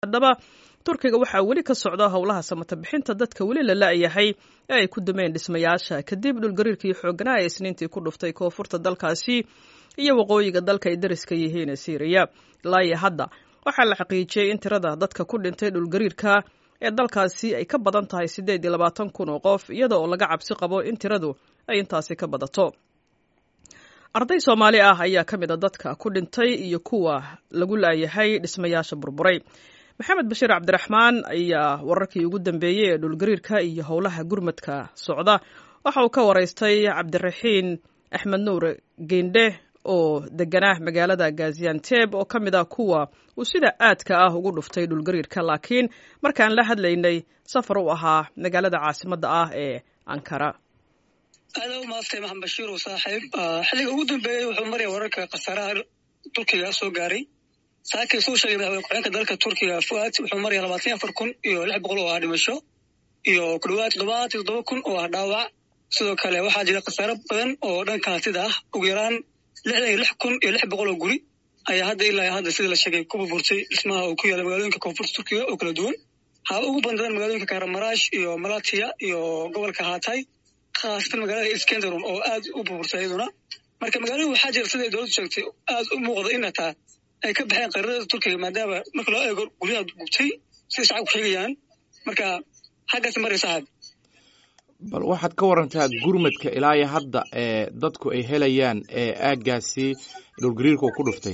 haddaba turkiga waxaa weli ka socda howlaha samata bixinta dadka weli la la-yahay ee ay ku dumeen dhismayaasha kadib dhulgariirkii xooganaa ee isniintii ku dhuftay koonfurta dalkaasi iyo waqooyiga dalka ay dariska yihiin syriya ilaa iyo hadda waxaa la xaqiijiyey in tirada dadka ku dhintay dhulgariirka ee dalkaasi ay ka badan tahay siddeed iyo labaatan kun oo qof iyada oo laga cabsi qabo in tiradu ay intaasi ka badato arday soomaali ah ayaa ka mid a dadka ku dhintay iyo kuwa lagu laayahay dhismayaasha burburay maxamed bashiir cabdiraxmaan ayaa wararkii ugu dambeeyey ee dhulgariirka iyo howlaha gurmadka socda waxa uu ka waraystay cabdiraxiin axmed nuur geindhe oo deganaa magaalada gazianteb oo ka mid ah kuwa uu sida aadka ah ugu dhuftay dhulgariirka laakiin markaan la hadlaynay safar u ahaa magaalada caasimadda ah ee ankara aada u maastay maxamed bashiir oo saaxiib xilliga ugu dambeeyey wuxuu maraya wararka khasaaraha turkiga soo gaaray saakii suu sheegay madaxweyne ku-xigeenka dalka turkiga fuad wuxuu maraya labaatan iyo afar kun iyo lix boqol oo ah dhimasho iyo ku dhawaad toddobaatan iyo toddoba kun oo ah dhaawac sidoo kale waxaa jira khasaaro badan oo dhanka hantida ah ugu yaraan lixdan iyo lix kun iyo lix boqol oo guri ayaa hadda ilaa hadda sida la sheegay ku burburtay dhismaha oo ku yaala magaalooyinka koonfurta turkiga oo kala duwan haba ugu bandadan magaalooyinka kahramaraash iyo malatiya iyo gobolka hatay khaasatan magaalada iskenderun oo aad u burburtay iyaduna marka magaalada waxaa jira siday dowladdu sheegtay aad u muuqda in hataa ay ka baxeen qarinada turkiga maadaama marka loo eego guryaha gubtay siday shacabku sheegayaan marka xaggaas maray saaxib bal waxaad ka warantaa gurmadka ilaa iyo hadda ee dadku ay helayaan ee aaggaasi dhulgariirka uu ku dhuftay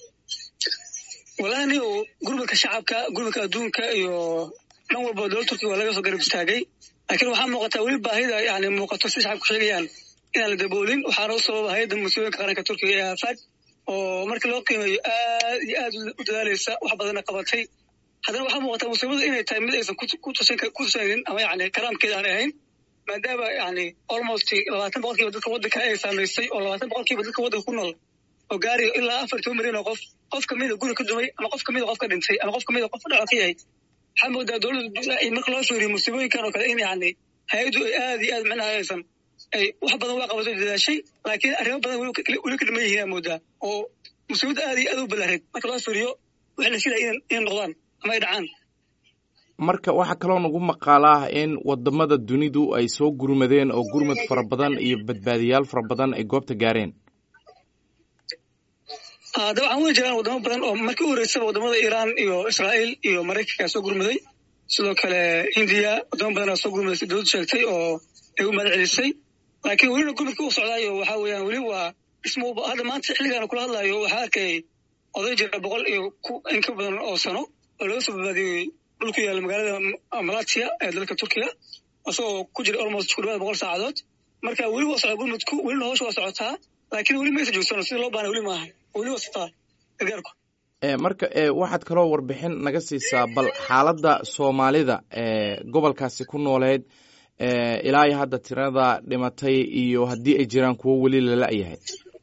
walahi nigo gurmadka shacabka gurmadka adduunka iyo dhan walba dowladda turkiga waa laga soo garab istaagay laakiin waxaa muuqataa weli baahida yani muuqato siday shacabku sheegayaan inaan la daboolin waxaana u sababa hay-adda musiibooyinka qaranka turkiga ee aafaad oo markii loo qiimeeyo aad iyo aad u dadaalaysa wax badanna qabatay haddana waxaa muuqataa musiibada inay tahay mid aysan ku tusanaynin ama yani karaamkeeda aan ahayn maadaama yani almost labaatan boqolkiiba dadka waddanka ay saamaysay oo labaatan boqolkiiba dadka waddanka ku nool oo gaariyo ilaa afar toban milyan oo qof qof kamida guri ka dumay ama qof kamida qof ka dhintay ama qof kamida qof dhaco ka yahay waxaa moodaa dowladda marka loo fiiriyo musiibooyinkan oo kale in yani hay-addu ay aad iyo aad macnaha aysan ay wax badan waa qabato dadaashay laakiin arrimo badan weli ka dhiman yihiin aa moodaa oo musiibadda aad iyo aad u balareed marka loo fiiriyo waxay la filaya inay noqdaan ama ay dhacaan marka waxaa kaloo nagu maqaalaa in wadamada dunidu ay soo gurmadeen oo gurmad fara badan iyo badbaadiyaal fara badan ay goobta gaareen dabcan way jiraan wadamo badan oo markii u horeysaba wadamada iiraan iyo israa'iil iyo maraykankaa soo gurmaday sidoo kale hindiya wadamo badanaa soo gurmaday si dowladdu sheegtay oo ay u mahad celisay laakiin welina gurmadka u socdaayo waxaa weeyaan weli waa dhismo hadda maanta xilligaana kula hadlaayo waxaa arkay oday jira boqol iyo in ka badan oo sano oo laga soo badbaadiyey dhul ku yaala magaalada malatiya ee dalka turkiga isagoo ku jira almost ku dhawaad boqol saacadood marka weli waa socdaa gurmadku welina howsha waa socotaa laakiin weli maysa joogsano sida loo baana weli maaha weli waa socotaa gargaarku marka waxaad kaloo warbixin naga siisaa bal xaaladda soomaalida ee gobolkaasi ku nooleed ilaa iyo hadda tirada dhimatay iyo haddii ay jiraan kuwo weli la la-yahay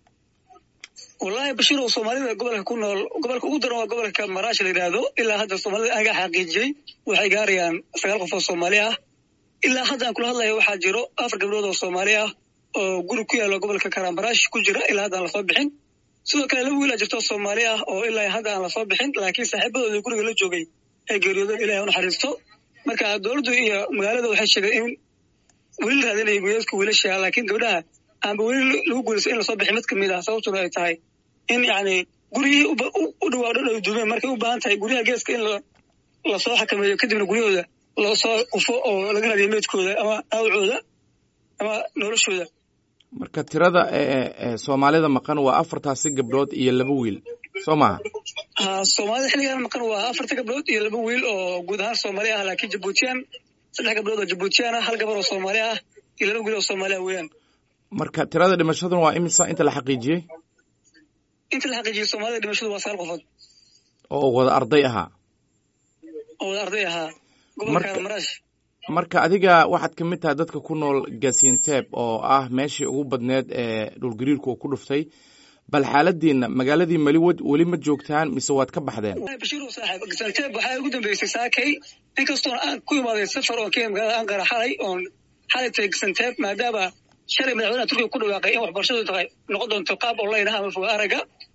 wallahi bashiir oo soomaalida gobolka ku nool gobolka ugu daran waa gobolka maraash la yidhaahdo ilaa hadda soomaalida anaga xaqiijiyey waxay gaarayaan sagaal qof oo soomaali ah ilaa hadda aan kula hadlaya waxaa jiro afar gabdhood oo soomaali ah oo guri ku yaalo gobolka karamaraash ku jira ilaa hadda aan lasoo bixin sidoo kale laba wiil a jirto soomaali ah oo ilaa hadda aan lasoo bixin laakiin saaxiibadooda guriga la joogay ay geeriyoodeen ilahay unaxariisto marka dowladdu iyo magaalada waxay sheegeen in weli la raadinaya wiilalka wiilasha laakiin gabdhaha aanba weli lagu guulaysa in lasoo bixin mid kamid ah sababtuna ay tahay in yani guryihii u dhawaa dhan ay duumeen markay u baahan tahay guryaha geeska in lasoo xakameeyo kadibna guryahooda loosoo ufo oo laga raadiyo meydkooda ama dhaawacooda ama noloshooda marka tirada soomaalida maqan waa afartaasi gabdhood iyo laba wiil soo maha ha soomaalida xilligan maqan waa afarta gabdhood iyo laba wiil oo guud ahaan soomaali ah laakiin jabuutiyaan saddex gabdhood oo jabuutiyaan ah hal gabar oo soomaali ah iyo laba wiil oo soomaali ah weeyaan marka tirada dhimashaduna waa imisa inta la xaqiijiyey inta la xaqiijiyey soomaalida dhimashadu waa sagaal qofood oo wada arday ahaa oo wada arday ahaa gobolka maraash marka adiga waxaad ka mid tahay dadka ku nool gazianteb oo ah meeshii ugu badneed ee dhulgariirku uu ku dhuftay bal xaaladiina magaaladii mali weli ma joogtaan mise waad ka baxdeen bashiir saaxiib gazianteb waxaa ugu dambeysay saakay inkastoon aan ku imaaday safar oon ka magaalada ankara xalay oon xalay tagay gazianteb maadaama shalay madaxweynaha turkiga ku dhawaaqay in waxbarashadu tahay noqon doonto qaab online ah ama foga araga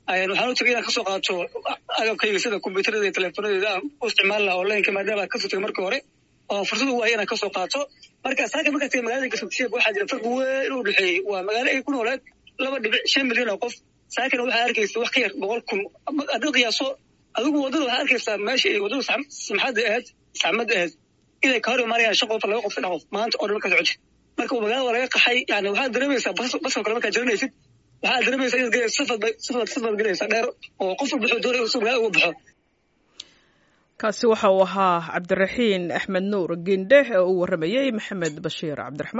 waxaan u tagay inaan kasoo qaato agabkayga sida kombyuutarada iyo teleefonadeeda aan u isticmaali laha onlineka maadaama kasoo tagay markii hore oo fursad u waaya inaan kasoo qaato marka saaka markaa tagay magaalada garsogsiyeeg waxaa jira farqi weyn u dhexeeyey waa magaalo ay ku nooleed laba dhibic shan milyan oo qof saakana waxaa arkaysa wax ka yar boqol kun haddii qiyaaso adigu waddada waxaa arkaysaa meesha ay waddada samxadda ahayd saxmadda ahayd inay ka hor imaanayaan shan qof laba qof saddex qof maanta oo dhan markaa socotid marka magaalada waa laga qaxay yani waxaad dareemaysaa baskoo kale markaa jaranaysid waxaad dareemaysaa inaad gelaysa safad safad safad gelaysaa dheer oo qof walba wuxuu doonaya inuu magaalada uga baxo kaasi waxa uu ahaa cabdiraxiin axmed nuur gindhe oo uu waramayey maxamed bashiir cabdiraxmaan